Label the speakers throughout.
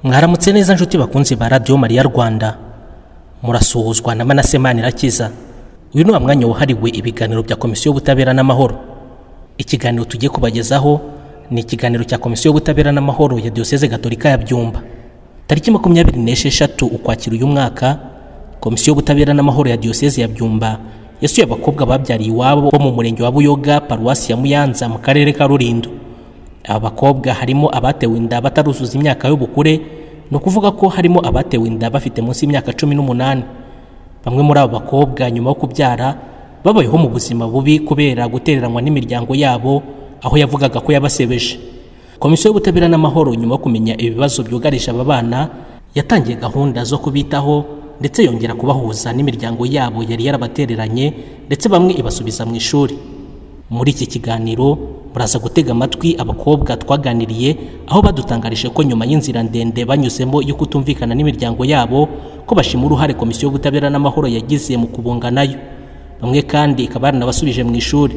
Speaker 1: mwaramutse neza nshuti bakunzi ba radiyo mariya rwanda murasuhuzwa na manase manirakiza uyu ni wa mwanya wahariwe ibiganiro bya komisiyo y'ubutabera n'amahoro ikiganiro tugiye kubagezaho ni ikiganiro cya komisiyo y'ubutabera n'amahoro ya diyoseze gatolika ya byumba tariki makumyabiri n'esheshatu ukwakira uyu mwaka komisiyo y'ubutabera n'amahoro ya diyoseze ya byumba yasuye abakobwa babyariye iwabo bo mu murenge wa buyoga paruwasi ya muyanza mu karere ka rulindo aba bakobwa harimo abatewe inda bataruzuza imyaka y'ubukure ni ukuvuga ko harimo abatewe inda bafite munsi y'imyaka cumi n'umunani bamwe muri abo bakobwa nyuma yo kubyara babayeho mu buzima bubi kubera gutereranywa n'imiryango yabo aho yavugaga ko yabasebeje komisiyo y'ubutabera n'amahoro nyuma yo kumenya ibibazo byugarije aba bana yatangiye gahunda zo kubitaho ndetse yongera kubahuza n'imiryango yabo yari yarabatereranye ndetse bamwe ibasubiza mu ishuri muri iki kiganiro muraza gutega amatwi abakobwa twaganiriye aho badutangarije ko nyuma y'inzira ndende banyuzemo yo kutumvikana n'imiryango yabo ko bashima uruhare komisiyo y'ubutabera n'amahoro yagize mu kubunga nayo bamwe kandi ikaba yaranabasubije mu ishuri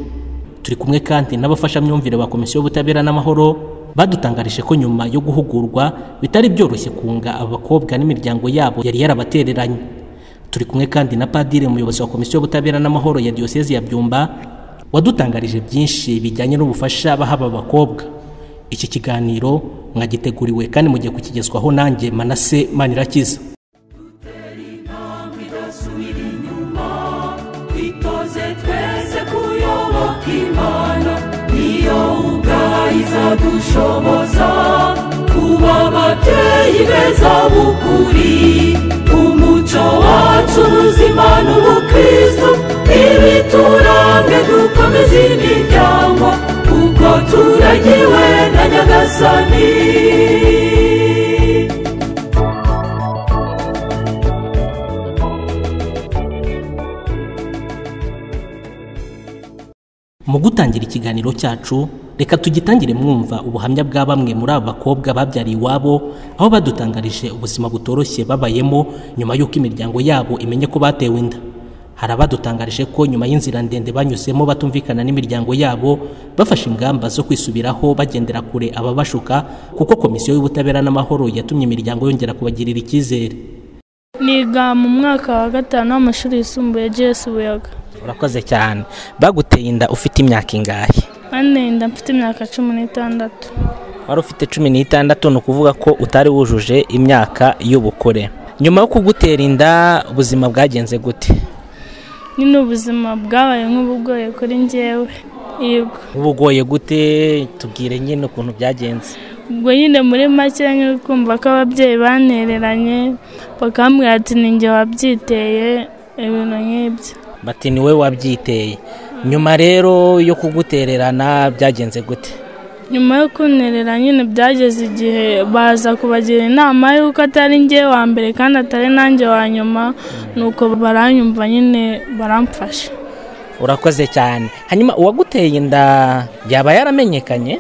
Speaker 1: turi kumwe kandi n'abafashamyumvire ba komisiyo y'ubutabera n'amahoro badutangarije ko nyuma yo guhugurwa bitari byoroshye kunga abakobwa n'imiryango yabo yari yarabatereranye turi kumwe kandi na padiri umuyobozi wa komisiyo y'ubutabera n'amahoro ya diyosezi ya byumba wadutangarije byinshi bijyanye n'ubufasha baha aba bakobwa iki kiganiro mwagiteguriwe kandi mugiye kukigezwaho nanjye manase manirakiza
Speaker 2: twitoze twese kuyoboka imana niyo ubwayo izadushoboza kuba ababyeyi beza b'ukuri umuco wacu ubuzima n'ubukristo ibituranga dukomeza imiryango kuko turagiwe na nyagasani
Speaker 1: mu gutangira ikiganiro cyacu reka tugitangire mwumva ubuhamya bwa bamwe muri aba bakobwa babyariye iwabo aho badutangarije ubuzima butoroshye babayemo nyuma y'uko imiryango yabo imenye ko batewe inda hari abadutangarije ko nyuma y'inzira ndende banyuzemo batumvikana n'imiryango yabo bafashe ingamba zo kwisubiraho bagendera kure ababashuka kuko komisiyo y'ubutabera n'amahoro yatumye imiryango yongera kubagirira icyizere
Speaker 3: niga mu mwaka wa gatanu w'amashuri yisumbuye gs buyaga
Speaker 1: urakoze cyane baguteye inda ufite imyaka ingahe
Speaker 3: anenda mfite imyaka cumi n'itandatu
Speaker 1: wari ufite cumi n'itandatu ni ukuvuga ko utari wujuje imyaka y'ubukure nyuma yo kugutera inda ubuzima bwagenze gute
Speaker 3: nyine ubuzima bwabaye nk'ubugoye kuri njyewe yego
Speaker 1: ubugoye gute tubwire nyine ukuntu byagenze
Speaker 3: ubwo nyine muri make nyine uri kumva ko ababyeyi banereranye bakambwira ati ni njye wabyiteye ibintu nk'ibyo
Speaker 1: bati ni we wabyiteye nyuma rero yo kugutererana byagenze gute
Speaker 3: nyuma yo kunterera nyine byageze igihe baza kubagira inama y'uko atari njye wa mbere kandi atari nanjye wa nyuma nuko baranyumva nyine baramfasha
Speaker 1: urakoze cyane hanyuma uwaguteye inda yaba yaramenyekanye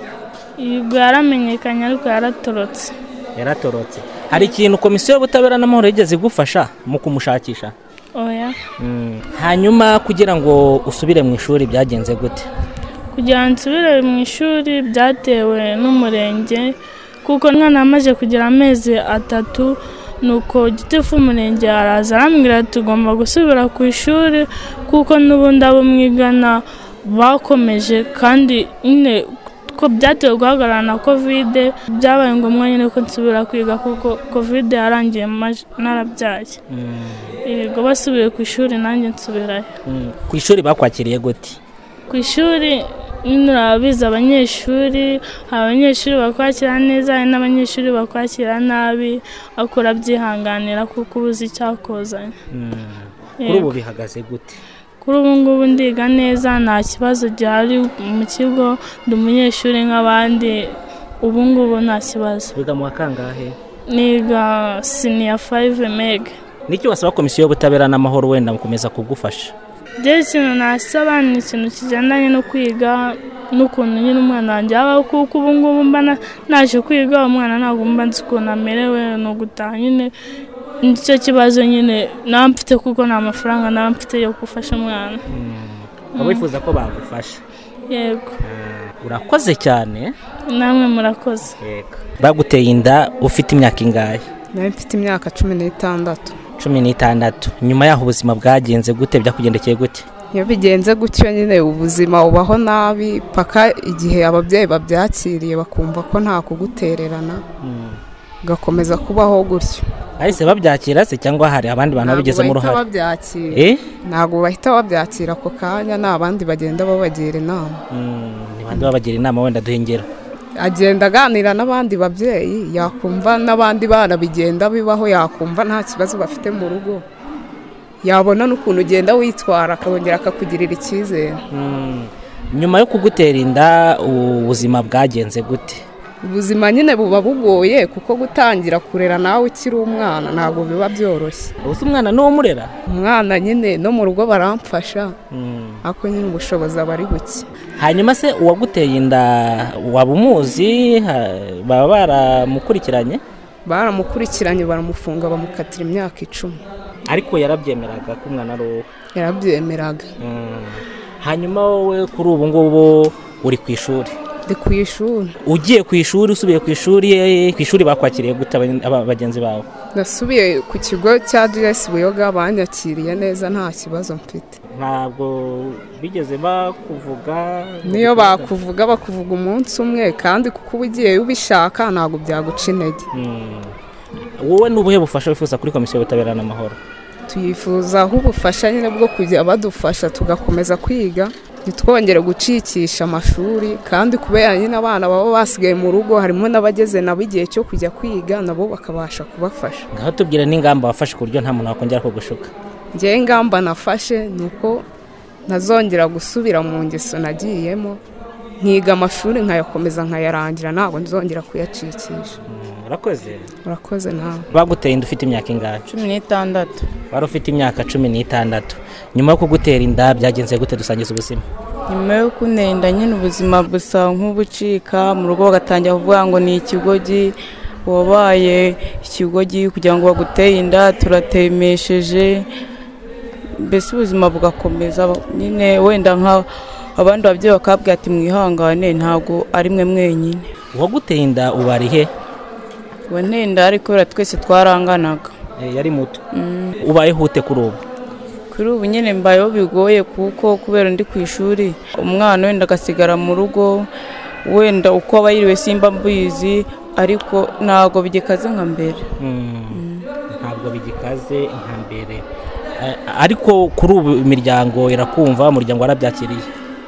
Speaker 3: yego yaramenyekanye ariko yaratorotse
Speaker 1: yaratorotse hari ikintu komisiyo y'ubutabera n'amahoro yigeze igufasha mu kumushakisha
Speaker 3: oya
Speaker 1: hanyuma kugira ngo usubire mu ishuri byagenze gute
Speaker 3: kugira ngo nsubire mu ishuri byatewe n'umurenge kuko umwana amaze kugira amezi atatu nuko gitifu umurenge araza arambwira ati ugomba gusubira ku ishuri kuko n'ubundi abo mwigana bakomeje kandi nyine ko byatewe guhagarara na kovide byabaye ngombwa nyine ko nsubira kwiga kuko kovide yarangiye maje- narabyaye yego basubiye ku ishuri nanjye nsubirayo
Speaker 1: ku ishuri bakwakiriye gute
Speaker 3: ku ishuri nyine urabizi abanyeshuri hari abanyeshuri bakwakira neza hari n'abanyeshuri bakwakira nabi ariko urabyihanganira kuko uba uzi icyakozanye
Speaker 1: kuri ubu bihagaze gute
Speaker 3: kuri ubu ngubu ndiga neza nta kibazo gihari mu kigo ndi umunyeshuri nk'abandi ubu ngubu nta kibazo
Speaker 1: biga mu wa kangahe
Speaker 3: niga siniya fayive mega
Speaker 1: n'icyo wasaba komisiyo y'ubutabera n'amahoro wenda gukomeza kugufasha
Speaker 3: rero ikintu nasaba ni ikintu kigendanye no kwiga n'ukuntu nyine umwana wanjye yabaho kuko ubu ngubu mba na- naje kwiga umwana ntabwo mba nzi ukuntu amerewe ni ugutaha nyine nicyo kibazo nyine naba mfite kuko nta mafaranga naba mfite yo gufasha umwana
Speaker 1: wifuza ko bagufasha
Speaker 3: yego
Speaker 1: urakoze cyane
Speaker 3: namwe murakoze
Speaker 1: baguteye inda ufite imyaka ingahe
Speaker 4: nari mfite imyaka cumi n'itandatu
Speaker 1: cumi n'itandatu nyuma yaho ubuzima bwagenze gute byakugendekeye gute
Speaker 4: iyo bigenze gutyo nyine ubuzima ubaho nabi paka igihe ababyeyi babyakiriye bakumva ko nta kugutererana ugakomeza kubaho gutyo
Speaker 1: bahise babyakira se cyangwa hari abandi bantu babigizemo
Speaker 4: bahita
Speaker 1: uruhare
Speaker 4: babyakira
Speaker 1: Eh?
Speaker 4: ntabwo bahita babyakira ako kanya ni abandi bagenda babagira inama
Speaker 1: Mm, ni bande babagira inama wenda duhengera
Speaker 4: agenda aganira n'abandi babyeyi yakumva n'abandi bana bigenda bibaho yakumva nta kibazo bafite mu rugo yabona n'ukuntu ugenda witwara akongera akakugirira icyizere
Speaker 1: nyuma yo kugutera inda ubuzima bwagenze gute
Speaker 4: ubuzima nyine buba bugoye kuko gutangira kurera nawe ukiri umwana ntabwo biba byoroshye
Speaker 1: ubu se umwana niwo umurera
Speaker 4: umwana nyine no mu rugo baramfasha
Speaker 1: Mm.
Speaker 4: ariko nyine ubushobozi aba ari buke
Speaker 1: hanyuma se uwaguteye inda waba umuzi Ha- baba baramukurikiranye
Speaker 4: baramukurikiranye baramufunga bamukatira imyaka icumi
Speaker 1: ariko yarabyemeraga ko umwana ari wowe
Speaker 4: yarabyemeraga
Speaker 1: Mm. hanyuma wowe kuri ubu ngubu uri ku ishuri
Speaker 4: ndi ku ishuri
Speaker 1: ugiye ku ishuri usubiye ku ishuri eh, ku ishuri bakwakiriye gute abagen- aba- bagenzi bawe
Speaker 4: nasubiye ku kigo cya gs buyoga banyakiriye neza nta kibazo mfite
Speaker 1: ntabwo bigeze bakuvuga
Speaker 4: niyo bakuvuga bakuvuga umunsi umwe kandi kuko uba ugiye ubishaka ntabwo byaguca intege
Speaker 1: Mm. wowe ni ubuhe bufasha wifuza kuri komisiyo y'ubutabera n'amahoro
Speaker 4: tuyifuzaho ubufasha nyine bwo kujya badufasha tugakomeza kwiga ntitwongere gucikisha amashuri kandi kubera nyine abana baba basigaye mu rugo harimo n'abageze nabo igihe cyo kujya kwiga nabo bakabasha kubafasha
Speaker 1: ngaho tubwire n'ingamba wafashe ku buryo nta muntu wakongera kugushuka
Speaker 4: ngewe ingamba nafashe ni uko ntazongera gusubira mu ngeso nagiyemo nkiga amashuri nkayakomeza nkayarangira ntabwo nzongera kuyacikisha
Speaker 1: Mm, urakoze
Speaker 4: urakoze nawe
Speaker 1: baguteye inda ufite imyaka ingahe
Speaker 5: cumi n'itandatu
Speaker 1: wari ufite imyaka cumi n'itandatu nyuma yo kugutera inda byagenze gute dusangiza ubuzima
Speaker 5: nyuma yo kunenda nyine ubuzima busa nk'ubucika mu rugo bagatangira kuvuga ngo ni ikigogi wabaye ikigogi kugira ngo baguteye inda turatemesheje mbese ubuzima bugakomeza nyine wenda nka abandi babyeyi bakabwira ati mwihangane ntabwo ari mwe mwenyine
Speaker 1: uwaguteye inda ubu ari he
Speaker 5: uwo ntenda ariko kubera twese twaranganaga
Speaker 1: Eh, yari muto ubayeho ute kuri ubu
Speaker 5: kuri ubu nyine mbayeho bigoye kuko kubera ndi ku ishuri umwana wenda agasigara mu rugo wenda uko aba yiriwe simba mbizi ariko ntabwo bigikaze nka mbere
Speaker 1: ntabwo bigikaze nka mbere Eh, ariko kuri ubu imiryango irakumva umuryango warabyakiriye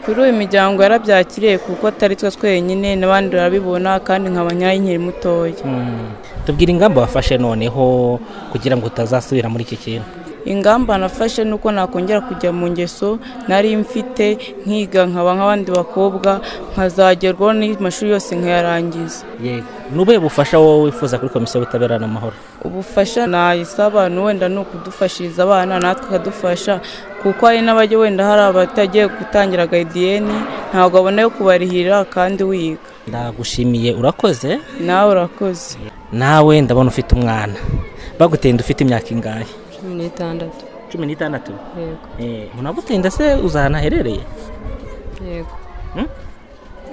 Speaker 5: kuri ubu imiryango yarabyakiriye kuko atari twe twenyine n'abandi barabibona kandi nkaba nyirayinkiri mutoya
Speaker 1: Mm. tubwire ingamba wafashe noneho kugira ngo utazasubira muri iki kintu
Speaker 5: ingamba nafashe ni uko nakongera kujya mu ngeso nari mfite nkiga nkaba nk'abandi bakobwa nkazagerwaho n'amashuri yose nkayarangiza
Speaker 1: yego ni ubuhe bufasha wowe wifuza kuri komisiyo y'ubutabera n'amahoro
Speaker 5: ubufasha nayisaba wenda ni ukudufashiriza abana natwe akadufasha kuko hari n'abajya wenda hari abatagiye gutangira gayidiyeni ntabwo abona yo kubarihira kandi wiga
Speaker 1: ndagushimiye urakoze
Speaker 5: nawe urakoze
Speaker 1: nawe ndabona ufite umwana baguteye inda ufite imyaka ingahe
Speaker 6: cumi n'itandatu
Speaker 1: cumi n'itandatu
Speaker 6: yego
Speaker 1: umuntu waguteye inda se uzi ahantu aherereye
Speaker 6: yego
Speaker 1: Hmm?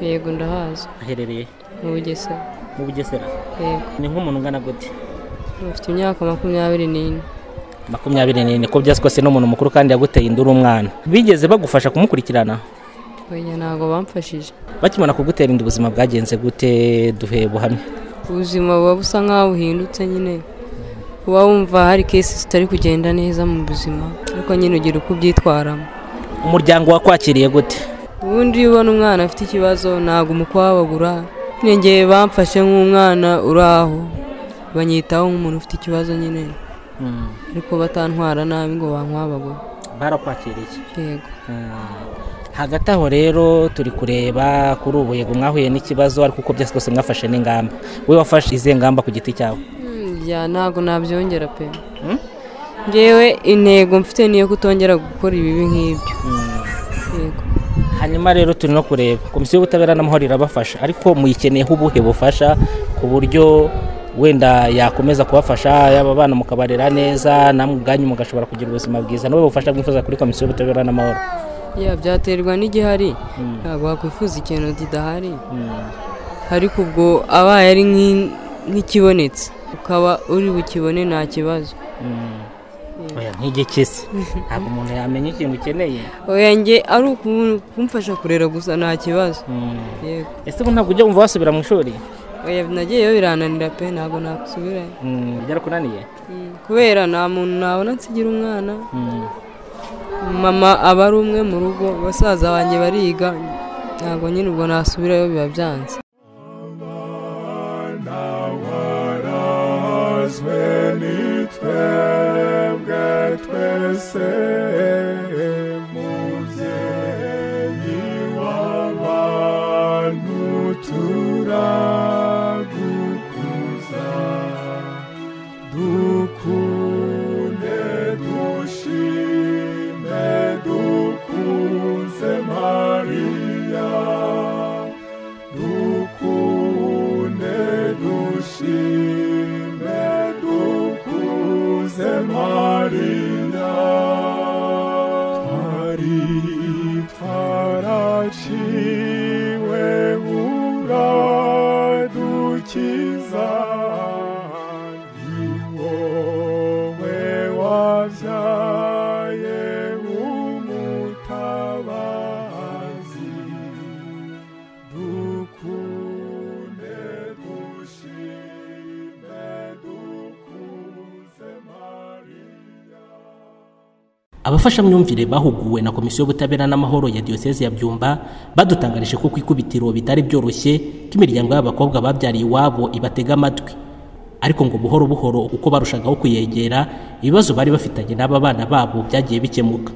Speaker 6: yego ndahazi
Speaker 1: aherereye
Speaker 6: mu bugesera
Speaker 1: mu bugesera
Speaker 6: yego
Speaker 1: ni nk'umuntu ungana gute
Speaker 6: mfite imyaka makumyabiri n'ine
Speaker 1: makumyabiri n'ine ko byasi kose n'umuntu mukuru kandi yaguteye inda uri umwana bigeze bagufasha kumukurikirana
Speaker 6: oya ntabwo bamfashije
Speaker 1: bakimara kugutera inda ubuzima bwagenze gute duhe buhamya
Speaker 6: ubuzima buba busa nk'aho buhindutse nyine uba wumva hari kesi zitari kugenda neza mu buzima ariko nyine ugira uko ubyitwaramo
Speaker 1: umuryango wakwakiriye gute
Speaker 6: ubundi iyo ubona umwana afite ikibazo ntabwo umukwababura nyine ngewe bamfashe nk'umwana uri aho banyitaho nk'umuntu ufite ikibazo nyine ariko batantwara nabi ngo bankwabagure
Speaker 1: barakwakiriye
Speaker 6: yego
Speaker 1: hagati aho rero turi kureba kuri ubu yego mwahuye n'ikibazo ariko uko byose kose mwafashe n'ingamba wowe wafashe izihe ngamba ku giti cyawe
Speaker 6: Mm, ya ntabwo nabyongera pe ngewe intego mfite niyo kutongera gukora ibibi nk'ibyo yego
Speaker 1: hanyuma rero turi no kureba komisiyo y'ubutabera n'amahoro irabafasha ariko muyikeneyeho ubuhe bufasha ku buryo wenda yakomeza kubafasha yaba abana mukabarera neza namwe ubwanyu mugashobora kugira ubuzima bwiza n'ubu bufasha mwifuza kuri komisiyo y'ubutabera n'amahoro
Speaker 6: ya byaterwa n'igihari ntabwo wakwifuza ikintu kidahari ariko ubwo abaye ari nk'i- nk'ikibonetse ukaba uri bukibone nta kibazo
Speaker 1: oya nk'igikisi ntabwo umuntu yamenya ikintu ukeneye
Speaker 6: oya njye ari uku- kumfasha kurera gusa nta kibazo yego
Speaker 1: ese ubu ntabwo ujya wumva wasubira mu ishuri
Speaker 6: oya nagiyeyo birananira pe ntabwo nakusubirayo
Speaker 1: Mm, byarakunaniye
Speaker 6: Mm, kubera nta muntu nabona nsigira umwana
Speaker 1: Mm.
Speaker 6: mama aba ari umwe mu rugo basaza banjye bariga ntabwo nyine ubwo nasubirayo biba byanze
Speaker 7: warazwe nitwebwe twese mubyeyi w'abantu turagukuza dukunde dushime dukuze mariya dukunde dushime dukuze mariya twari twaraciwe uradukiza ni wowe wabyaye umutabazi dukunde dushime dukuze mariya
Speaker 8: abafashamyumvire bahuguwe na komisiyo y'ubutabera n'amahoro ya diyoseze ya byumba badutangarije ko ku ikubitiro bitari byoroshye ko imiryango y'abakobwa babyariye iwabo ibatega amatwi ariko ngo buhoro buhoro uko barushagaho kuyegera ibibazo bari bafitanye n'aba bana babo byagiye bikemuka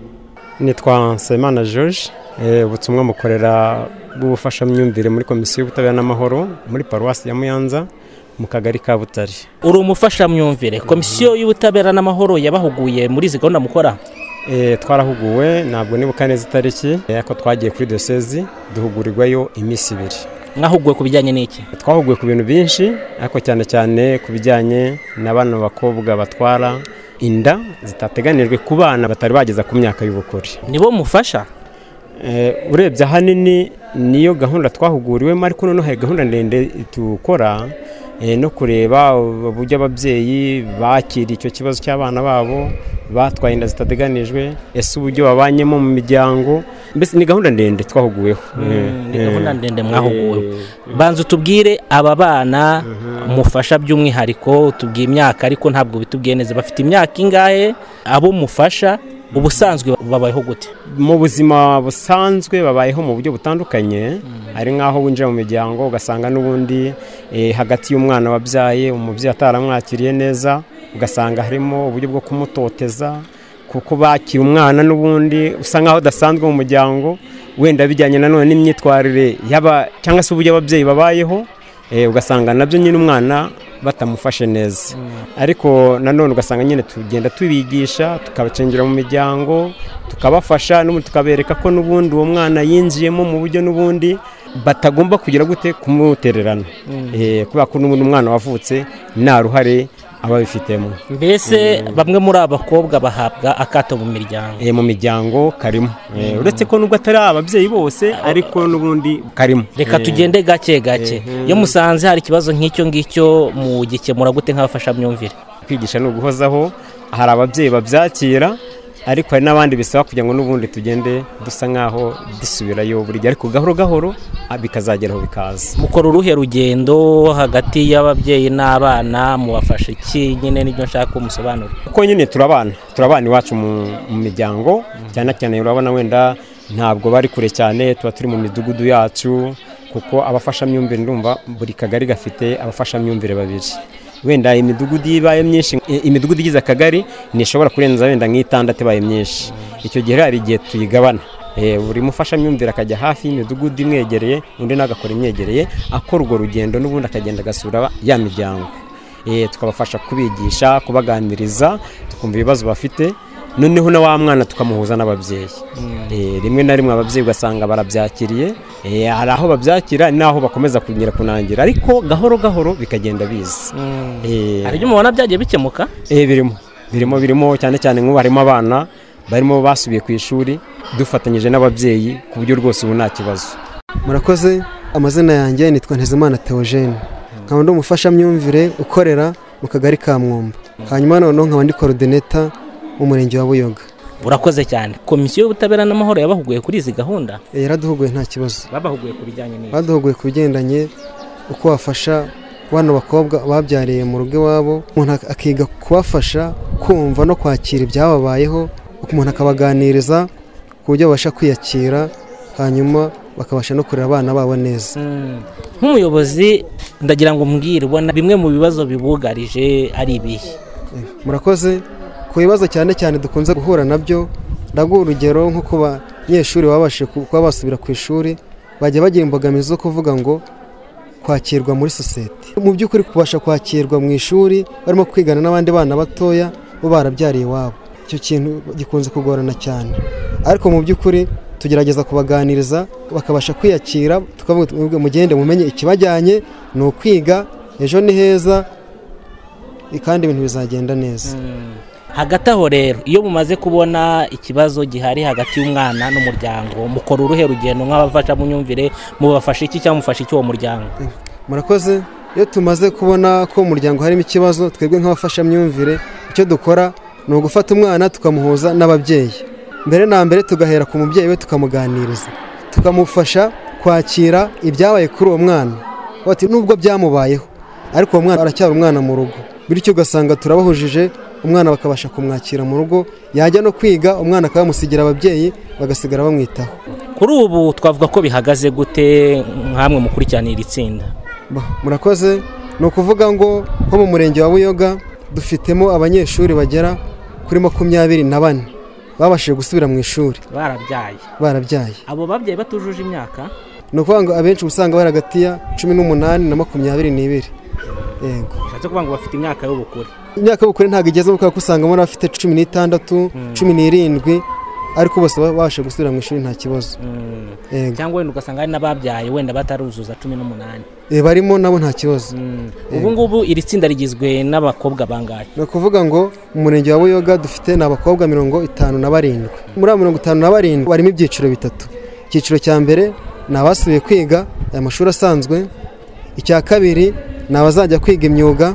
Speaker 9: nitwa Nsabimana George eh, ubutumwa mukorera bw'ubufashamyumvire muri komisiyo y'ubutabera n'amahoro muri paruwasi ya Muyanza mu kagari ka Butare
Speaker 1: uri umufashamyumvire komisiyo y'ubutabera n'amahoro yabahuguye muri izi gahunda mukora
Speaker 9: Eh, twarahuguwe ntabwo nibuka neza itariki eh, ariko twagiye kuri dosezi duhugurirwayo iminsi ibiri
Speaker 1: mwahuguwe ku bijyanye n'iki
Speaker 9: twahuguwe ku bintu byinshi ariko cyane cyane ku bijyanye na bano bakobwa batwara inda zitateganijwe ku bana batari bageza ku myaka y'ubukure
Speaker 1: nibo mufasha
Speaker 9: Eh, urebye ahanini niyo gahunda twahuguriwemo ariko noneho hari gahunda ndende tukora eh, no kureba uburyo ababyeyi bakira icyo kibazo cy'abana babo batwaye inda zitateganijwe ese uburyo babanyemo mu miryango mbese ni gahunda ndende twahuguweho Eh,
Speaker 1: ni gahunda
Speaker 9: eh,
Speaker 1: ndende mwahuguwe
Speaker 9: eh,
Speaker 1: banza utubwire aba bana mufasha by'umwihariko utubwiye imyaka ariko ntabwo bitubwiye neza bafite imyaka ingahe abo mufasha ubusanzwe babayeho gute
Speaker 9: mu buzima busanzwe babayeho mu buryo butandukanye ari nk'aho winjira mu miryango ugasanga n'ubundi eh, hagati y'umwana wabyaye umubyeyi ataramwakiriye neza ugasanga harimo uburyo bwo kumutoteza kuko bakira umwana n'ubundi usa nk'aho udasanzwe mu muryango wenda bijyanye nanone n'imyitwarire yaba cyangwa se uburyo ababyeyi babayeho eh, ugasanga nabyo nyine umwana batamufashe neza ariko nanone ugasanga nyine tugenda tubigisha tukabacengira mu miryango tukabafasha n'ubundi tukabereka ko n'ubundi uwo mwana yinjiyemo mu buryo n'ubundi batagomba kugira gute kumutererana Eh, kubera ko n'ubundi umwana wavutse nta ruhare aba abifitemo
Speaker 1: mbese bamwe muri aba bakobwa bahabwa akato mu miryango
Speaker 9: Eh, mu miryango karimo Eh, uretse ko nubwo atari ababyeyi bose ariko n'ubundi karimo
Speaker 1: reka
Speaker 9: Eh,
Speaker 1: tugende gake gake
Speaker 9: Eh.
Speaker 1: iyo musanze hari ikibazo nk'icyo ngicyo mugikemura gute nk'abafashamyumvire
Speaker 9: kwigisha ni uguhozaho hari ababyeyi babyakira ariko hari n'abandi bisaba kugira ngo n'ubundi tugende dusa nk'aho dusubirayo buri gihe ariko gahoro gahoro ah, bikazageraho bikaza
Speaker 1: mukora uruhe rugendo hagati y'ababyeyi n'abana mubafasha iki nyine nibyo nshaka ko musobanura
Speaker 9: kuko nyine turabana turabana iwacu mu mu miryango cyane cyane urabona wenda ntabwo bari kure cyane tuba turi mu midugudu yacu kuko abafashamyumvire ndumva buri kagari gafite abafashamyumvire babiri wenda imidugudu iyo ibaye myinshi i- imidugudu igize akagari ntishobora kurenza wenda nk'itandatu ibaye myinshi icyo gihe rero hari igihe tuyigabana Eh, buri mufashamyumvire akajya hafi y'imidugudu imwegereye undi nawe agakora imwegereye akora urwo rugendo n'ubundi akagenda agasura ya miryango Eh, tukabafasha kubigisha kubaganiriza tukumva ibibazo bafite noneho na wa mwana tukamuhuza n'ababyeyi Eh, rimwe na rimwe ababyeyi ugasanga barabyakiriye Eh, hari aho babyakira n'aho bakomeza kugira kunangira ariko gahoro gahoro bikagenda biza Eh,
Speaker 1: hari ibyo mubona byagiye bikemuka
Speaker 9: eh, birimo birimo birimo cyane cyane nk'ubu harimo abana barimo basubiye ku ishuri dufatanyije n'ababyeyi ku buryo rwose ubu nta kibazo
Speaker 10: murakoze amazina yanjye nitwa ntezimana teogene nkaba ndi umufashamyumvire ukorera mu kagari ka mwumba hanyuma noneho nkaba ndi korodineta mu murenge wa buyoga
Speaker 1: urakoze cyane komisiyo y'ubutabera n'amahoro yabahuguye kuri izi gahunda
Speaker 10: Eh, yaraduhuguye nta kibazo
Speaker 1: babahuguye ku bijyanye n'ibi
Speaker 10: baduhuguye ku bigendanye uko wafasha bano bakobwa babyariye mu rugo iwabo umuntu ak- akiga kubafasha kumva no kwakira ibyababayeho umuntu akabaganiriza ku buryo babasha kwiyakira hanyuma bakabasha no kurera abana babo neza
Speaker 1: nk'umuyobozi ndagira ngo mbwire ubona bimwe mu bibazo bibugarije ari ibihe
Speaker 10: murakoze ku bibazo cyane cyane dukunze guhura nabyo ndaguha urugero nko ku banyeshuri babashije ku- kuba basubira ku ishuri bajya bagira imbogamizi zo kuvuga ngo kwakirwa muri sosiyete mu by'ukuri kubasha kwakirwa mu ishuri barimo kwigana n'abandi bana batoya bo barabyariye iwabo icyo kintu gikunze kugorana cyane ariko mu by'ukuri tugerageza kubaganiriza bakabasha kwiyakira tukavuga tuti, mugende mumenye ikibajyanye ni ukwiga ejo ni heza kandi ibintu bizagenda neza
Speaker 1: hagati aho rero iyo mumaze kubona ikibazo gihari hagati y'umwana n'umuryango mukora uruhe rugendo nk'abafasha mu myumvire mubafasha iki cyangwa mufasha iki uwo muryango
Speaker 10: murakoze iyo tumaze kubona ko mu muryango harimo ikibazo twebwe nk'abafashamyumvire icyo dukora ni ugufata umwana tukamuhuza n'ababyeyi mbere na mbere tugahera ku mubyeyi we tukamuganiriza tukamufasha kwakira ibyabaye kuri uwo mwana bati nubwo byamubayeho ariko uwo mwana aracyari umwana mu rugo bityo ugasanga turabahujije umwana bakabasha kumwakira mu rugo yajya no kwiga umwana akabamusigira ababyeyi bagasigara bamwitaho
Speaker 1: kuri ubu twavuga ko bihagaze gute nk'amwe mukurikirana iri tsinda
Speaker 10: Ba, murakoze ni ukuvuga ngo nko mu murenge wa buyoga dufitemo abanyeshuri bagera kuri makumyabiri na bane babashije gusubira mu ishuri
Speaker 1: barabyaye
Speaker 10: barabyaye
Speaker 1: abo babyeyi batujuje imyaka
Speaker 10: ni ukuvuga ngo abenshi uba usanga bari hagati ya cumi n'umunani na makumyabiri n'ibiri yego
Speaker 1: bishatse kuvuga ngo bafite imyaka y'ubukure
Speaker 10: imyaka y'ubukure ntabwo igeze kubera ko usanga muri abafite cumi n'itandatu cumi n'irindwi ariko bose baba babashije gusubira mu ishuri nta kibazo yego
Speaker 1: cyangwa wenda ugasanga hari n'ababyaye wenda bataruzuza cumi n'umunani
Speaker 10: Eh, barimo nabo nta kibazo
Speaker 1: ubu ngubu iri tsinda rigizwe n'abakobwa bangahe
Speaker 10: ni ukuvuga ngo mu murenge wa buyoga dufite ni abakobwa mirongo itanu na barindwi muri abo mirongo itanu na barindwi barimo ibyiciro bitatu icyiciro cya mbere ni abasubiye kwiga aya mashuri asanzwe icya kabiri ni abazajya kwiga imyuga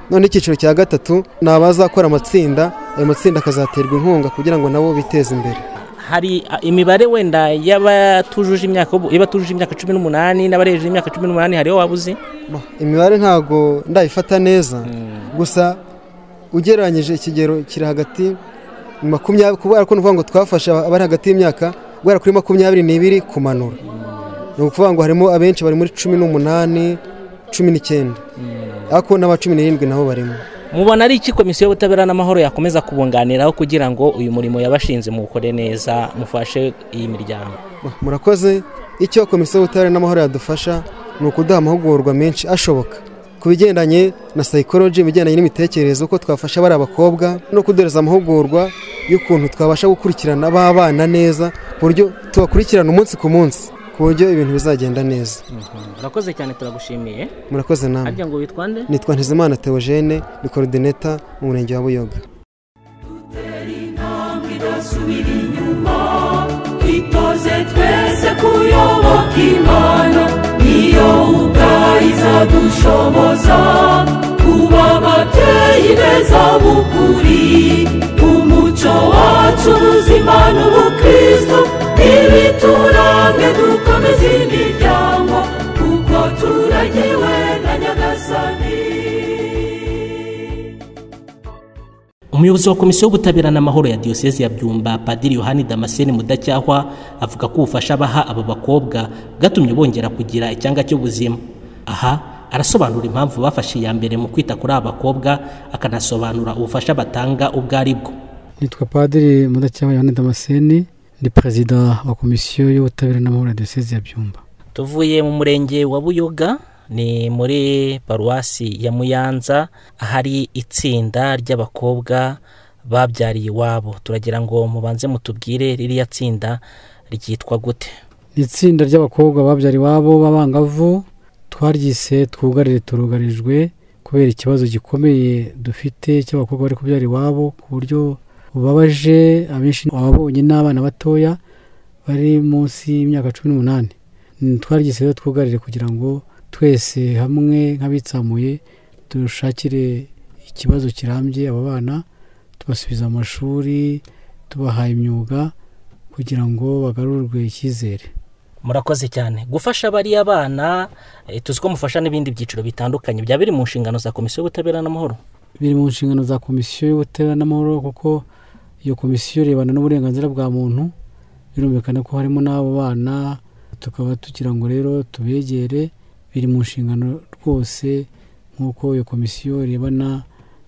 Speaker 10: none icyiciro cya gatatu ni abazakora amatsinda ayo matsinda akazaterwa inkunga kugira ngo nabo biteze imbere
Speaker 1: hari a, imibare wenda y'abatujuje imyaka y'ubu- y'abatujuje imyaka cumi n'umunani n'abarengeje imyaka cumi n'umunani hariho waba uzi
Speaker 10: Ba, imibare ntabwo ndayifata neza gusa ugereranyije ikigero kiri hagati ni makumyabiri kubera ko ni ukuvuga ngo twafashe abari hagati y'imyaka guhera kuri makumyabiri n'ibiri kumanura ni ukuvuga ngo harimo abenshi bari muri cumi n'umunani cumi n'icyenda ariko n'aba cumi n'irindwi nabo barimo
Speaker 1: mubona ari iki komisiyo y'ubutabera n'amahoro yakomeza kubunganiraho kugira ngo uyu murimo yabashinze muwukore neza mufashe iyi miryango
Speaker 10: Ba, murakoze icyo komisiyo y'ubutabera n'amahoro yadufasha ni ukuduha amahugurwa menshi ashoboka ku bigendanye na psychology ibigendanye n'imitekerereze uko twafasha bari abakobwa no kuduhereza amahugurwa y'ukuntu twabasha gukurikirana b'abana neza ku buryo tubakurikirana umunsi ku munsi ku buryo ibintu bizagenda neza
Speaker 1: urakoze cyane turagushimiye
Speaker 10: murakoze namwe
Speaker 1: ngo witwande
Speaker 10: nitwa ntizimana teogene ni korodineta mu murenge wa buyoga
Speaker 2: intambwe idasubira inyuma twitoze twese kuyoboka imana niyo ubwayiza dushoboza kuba ababyeyi beza b'ukuri umuco wacu ubuzima n'ubukristo ntibituranga dukomeze imiryango kuko turagiwe na nyagasani
Speaker 8: umuyobozi wa komisiyo y'ubutabera n'amahoro ya diyoseze ya byumba padiri yohani damascene mudacyahwa avuga ko ubufasha baha aba bakobwa bwatumye bongera kugira icyanga cy'ubuzima aha arasobanura impamvu bafashe iya mbere mu kwita kuri aba bakobwa akanasobanura ubufasha batanga ubwo ari bwo
Speaker 11: nitwa padiri mudacyaba yohani damascene ndi perezida wa komisiyo y'ubutabera n'amahoro ya diyoseze ya byumba
Speaker 1: tuvuye mu murenge wa buyoga ni muri paruwasi ya muyanza ahari itsinda ry'abakobwa babyariye iwabo turagira ngo mubanze mutubwire ririya tsinda ryitwa gute
Speaker 11: ni itsinda ry'abakobwa babyara iwabo b'abangavu twaryise twugarire turugarijwe kubera ikibazo gikomeye dufite cy'abakobwa bari kubyara iwabo ku buryo bubabaje abenshi ababonye n'abana batoya bari munsi y'imyaka cumi n'umunani twarigeze rero twugarire kugira ngo twese hamwe nk'abitsamuye dushakire ikibazo kirambye aba bana tubasubiza mu mashuri tubaha imyuga kugira ngo bagarurwe icyizere
Speaker 1: murakoze cyane gufasha bariya bana eh, tuzi ko mufasha n'ibindi byiciro bitandukanye byaba biri mu nshingano za komisiyo y'ubutabera n'amahoro
Speaker 11: biri mu nshingano za komisiyo y'ubutabera n'amahoro kuko iyo komisiyo irebana n'uburenganzira bwa muntu birumvikana ko harimo n'abo bana tukaba tugira ngo rero tubegere biri mu nshingano rwose nk'uko iyo komisiyo irebana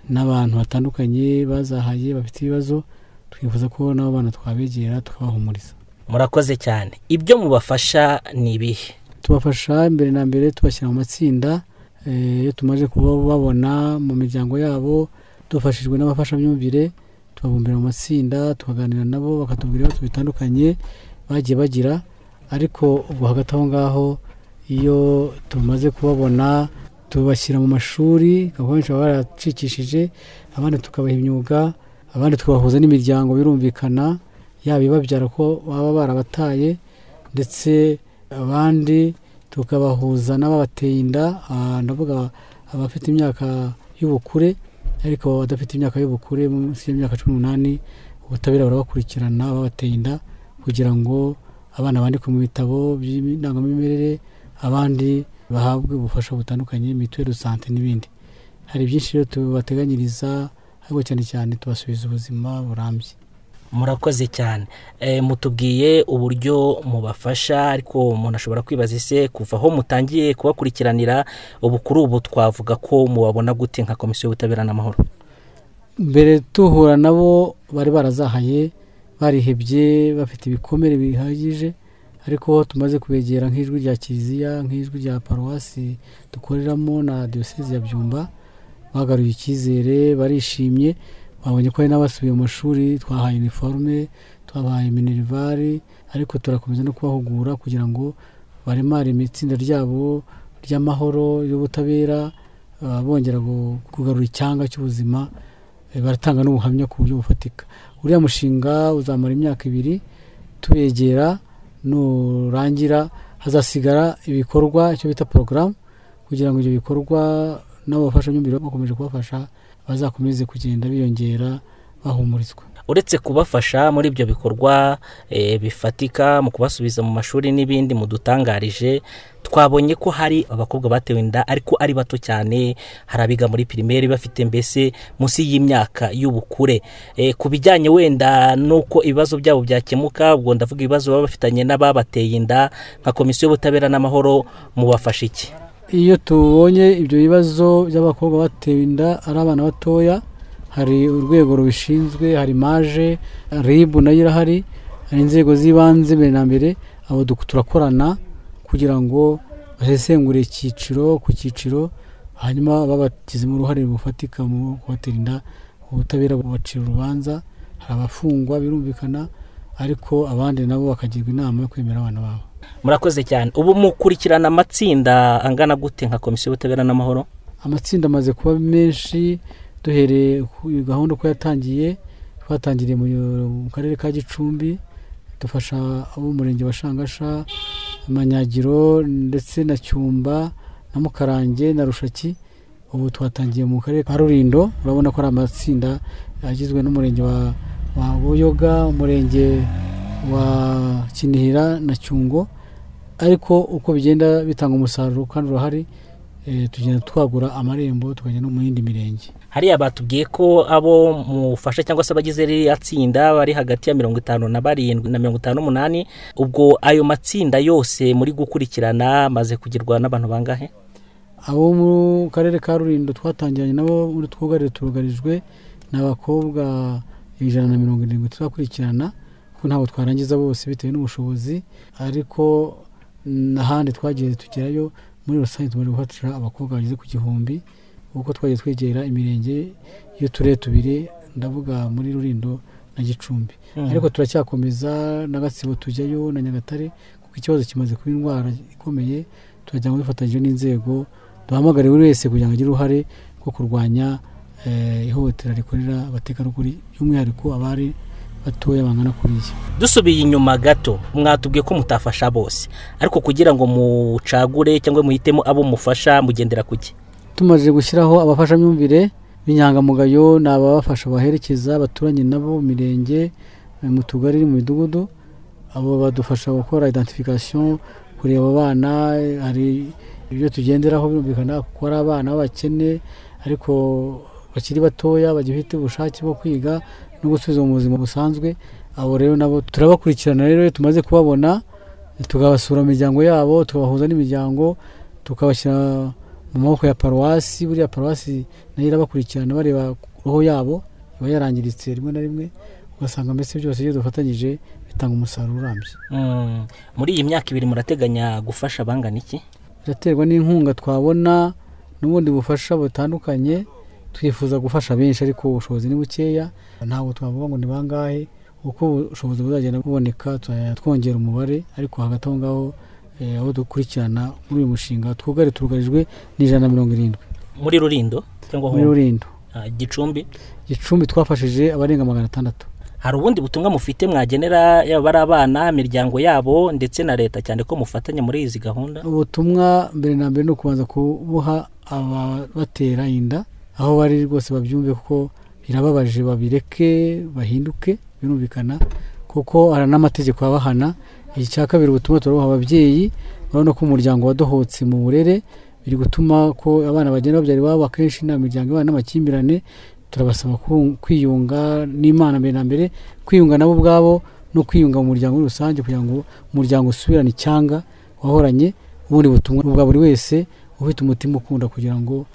Speaker 11: n'abantu batandukanye bazahaye bafite ibibazo twifuza ko n'abo bana twabegera tukabahumuriza
Speaker 1: murakoze cyane ibyo mubafasha ni ibihe
Speaker 11: tubafasha mbere na mbere tubashyira mu matsinda Eh, iyo tumaze kuba babona mu miryango yabo dufashijwe n'abafashamyumvire tubabumbira mu matsinda tukaganira nabo bakatubwira ibibazo bitandukanye bagiye bagira ariko ubwo hagati aho ngaho iyo tumaze kubabona tubashyira mu mashuri kuko benshi baba baracikishije abandi tukabaha imyuga abandi tukabahuza n'imiryango birumvikana yaba ibabyara ko baba barabataye ndetse abandi tukabahuza n'ababateye inda ah, ndavuga abafite imyaka y'ubukure ariko abadafite imyaka y'ubukure munsi y'imyaka cumi n'umunani ubutabera burabakurikirana babateye inda kugira ngo abana bandikwe mu bitabo by'indangamimerere abandi bahabwe ubufasha butandukanye mituweli do sante n'ibindi hari byinshi rero tubateganyiriza ariko cyane cyane tubasubiza ubuzima burambye
Speaker 1: murakoze cyane Eh, mutubwiye uburyo mubafasha ariko umuntu ashobora kwibaza ese kuva aho mutangiye kubakurikiranira ubu kuri ubu twavuga ko mubabona gute nka komisiyo y'ubutabera n'amahoro
Speaker 11: mbere tuhura nabo bari barazahaye barihebye bafite ibikomere bihagije ariko aho tumaze kubegera nk'ijwi rya kiliziya nk'ijwi rya paruwasi dukoreramo na diyoseze ya byumba bagaruye icyizere barishimye babonye ko hari n'abasubiye mu mashuri twahaye iniforume twabahaye minerivare ariko turakomeza no kubahugura kugira ngo baremare itsinda ryabo ry'amahoro y'ubutabera ah, bongera gu- kugarura icyanga cy'ubuzima Eh, baratanga n'ubuhamya ku buryo bufatika uriya mushinga uzamara imyaka ibiri tubegera nurangira hazasigara ibikorwa icyo bita porogaramu kugira ngo ibyo bikorwa n'abafashamyumvire bakomeje kubafasha bazakomeze kugenda biyongera bahumurizwa
Speaker 1: uretse kubafasha muri ibyo bikorwa eh, bifatika mu kubasubiza mu mashuri n'ibindi mudutangarije twabonye ko hari abakobwa batewe inda ariko ari bato cyane hari abiga muri pirimeri bafite mbese munsi y'imyaka y'ubukure Eh, ku bijyanye wenda n'uko ibibazo byabo byakemuka ubwo ndavuga ibibazo baba bafitanye n'ababateye inda nka komisiyo y'ubutabera n'amahoro mubafasha iki
Speaker 11: iyo tubonye ibyo bibazo by'abakobwa batewe inda ari abana batoya hari urwego rubishinzwe hari maje ribu nayo irahari hari inzego z'ibanze mbere na mbere abo du- turakorana kugira ngo basesengure icyiciro ku cyiciro hanyuma babagizemo uruhare rufatika mu kubatera inda ubutabera bubacira urubanza hari abafungwa birumvikana ariko abandi nabo bakagirwa inama yo kwemera abana babo
Speaker 1: murakoze cyane ubu mukurikirana amatsinda angana gute nka komisiyo y'ubutabera n'amahoro
Speaker 11: amatsinda amaze kuba menshi duhereye ku gahunda uko yatangiye twatangiriye mu mu karere ka gicumbi dufasha abo mu murenge wa shangasha manyagiro ndetse na cyumba na mukarange na rushaki ubu twatangiye mu karere ka rulindo urabona ko ari amatsinda agizwe n'umurenge wa, wa buyoga umurenge wa kinihira na cyungo ariko uko bigenda bitanga umusaruro kandi urahari eh, tugenda twagura amarembo tukajya no mu yindi mirenge
Speaker 1: hariya batubwiye ko abo mufasha cyangwa se abagize ririya tsinda bari hagati ya mirongo itanu na barindwi na mirongo itanu n'umunani ubwo ayo matsinda yose muri gukurikirana amaze kugirwa n'abantu bangahe
Speaker 11: abo mu karere ka rulindo twatangiranye nabo muri twugarire turugarijwe ni abakobwa ijana na mirongo irindwi tuzakurikirana kuko ntabwo twarangiza bose bitewe n'ubushobozi ariko n'ahandi twagiye tugerayo muri rusange tumaze gufatira abakobwa bageze ku gihumbi kuko twagiye twegera imirenge y'uturere tubiri ndavuga muri rulindo na gicumbi
Speaker 1: Mhm.
Speaker 11: ariko turacyakomeza na gatsibo tujyayo na nyagatare kuko ikibazo kimaze kuba indwara ikomeye turagira ngo dufatanyije n'inzego duhamagare buri wese kugira ngo agire uruhare rwo kurwanya ihohotera rikorera abategarugori by'umwihariko abari batoya bangana kuriya
Speaker 12: dusubiye inyuma gato mwatubwiye ko mutafasha bose ariko kugira ngo mucagure cyangwa muhitemo abo mufasha mugendera ku cye
Speaker 11: tumaze gushyiraho abafashamyumvire b'inyangamugayo ni ababafasha baherekeza abaturanye nabo mu mirenge eh, mu tugari mu midugudu abo badufasha gukora identification kureba abana eh, hari ibyo tugenderaho birumvikana kuko ari abana b'abakene ariko bakiri batoya bagifite ubushake bwo kwiga no gusubiza mu buzima busanzwe abo rero nabo turabakurikirana rero iyo tumaze kubabona tukabasura mu miryango yabo tukabahuza n'imiryango tukabashyira mu maboko ya paruwasi buriya paruwasi nayo irabakurikirana bareba roho yabo iba yarangiritse rimwe na rimwe ugasanga mbese byose iyo dufatanyije bitanga umusaruro urambye
Speaker 12: Mm, muri iyi myaka ibiri murateganya gufasha bangana iki
Speaker 11: biraterwa n'inkunga twabona n'ubundi bufasha butandukanye twifuza gufasha benshi ariko ubushobozi ni bukeya ntabwo twavuga ngo ni bangahe uko ubushobozi buzagenda buboneka tuzajya twongera umubare ariko hagati aho ngaho eh, abo dukurikirana muri uyu mushinga twugare turugarijwe n'ijana na mirongo irindwi
Speaker 12: muri rurindo cyangwa
Speaker 11: muri
Speaker 12: Huye?
Speaker 11: rurindo
Speaker 12: Ah, gicumbi
Speaker 11: gicumbi twafashije abarenga magana atandatu
Speaker 12: hari ubundi butumwa mufite mwagenera yaba ari abana imiryango yabo ndetse na leta cyane ko mufatanya muri izi gahunda
Speaker 11: ubutumwa mbere na mbere ni ukubanza kubuha ababatera inda aho bari rwose babyumve kuko birababaje babireke bahinduke birumvikana kuko hari n'amategeko abahana iki cya kabiri ubutumwa turabuha ababyeyi urabona ko umuryango wadohotse mu burere biri gutuma ko abana bagenda babyara iwabo akenshi nta miryango ibana n'amakimbirane turabasaba ku- kwiyunga n'imana mbere na mbere kwiyunga nabo ubwabo no kwiyunga mu muryango muri rusange kugira ngo umuryango usubirane icyanga wahoranye ubundi butumwa ni ubwa buri wese ufite umutima ukunda kugira ngo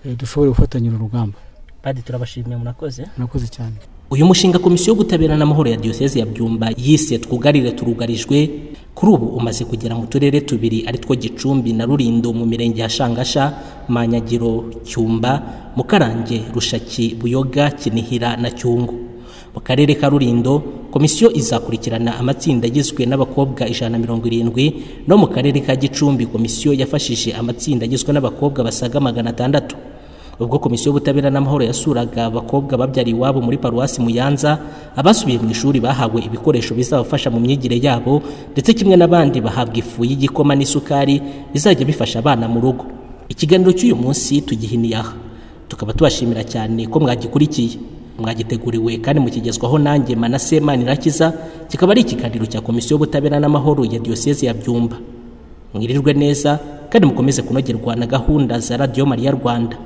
Speaker 11: eh, dushobore gufatanyira urugamba
Speaker 12: badi turabashimiye murakoze
Speaker 11: murakoze cyane
Speaker 1: uyu mushinga komisiyo y'ubutabera n'amahoro ya diyoseze ya byumba yise twugarire turugarijwe kuri ubu umaze kugera mu turere tubiri ari two gicumbi na rurindo mu mirenge ya shangasha manyagiro cyumba mukarange rushaki buyoga kinihira na cyungu mu karere ka rurindo komisiyo izakurikirana amatsinda agizwe n'abakobwa ijana na mirongo irindwi no mu karere ka gicumbi komisiyo yafashije amatsinda agizwe n'abakobwa basaga magana atandatu ubwo komisiyo y'ubutabera n'amahoro yasuraga abakobwa babyara iwabo muri paruwasi muyanza abasubiye mu ishuri bahawe ibikoresho bizabafasha mu myigire yabo ndetse kimwe n'abandi bahabwa ifu y'igikoma n'isukari bizajya bifasha abana mu rugo ikiganiro cy'uyu munsi tugihiniye aha tukaba tubashimira cyane ko mwagikurikiye mwagiteguriwe kandi mukigezwaho nanjye manase manirakiza kikaba ari ikiganiro cya komisiyo y'ubutabera n'amahoro ya diyoseze ya byumba mwirirwe neza kandi mukomeze kunogerwa na gahunda za radiyo mariya rwanda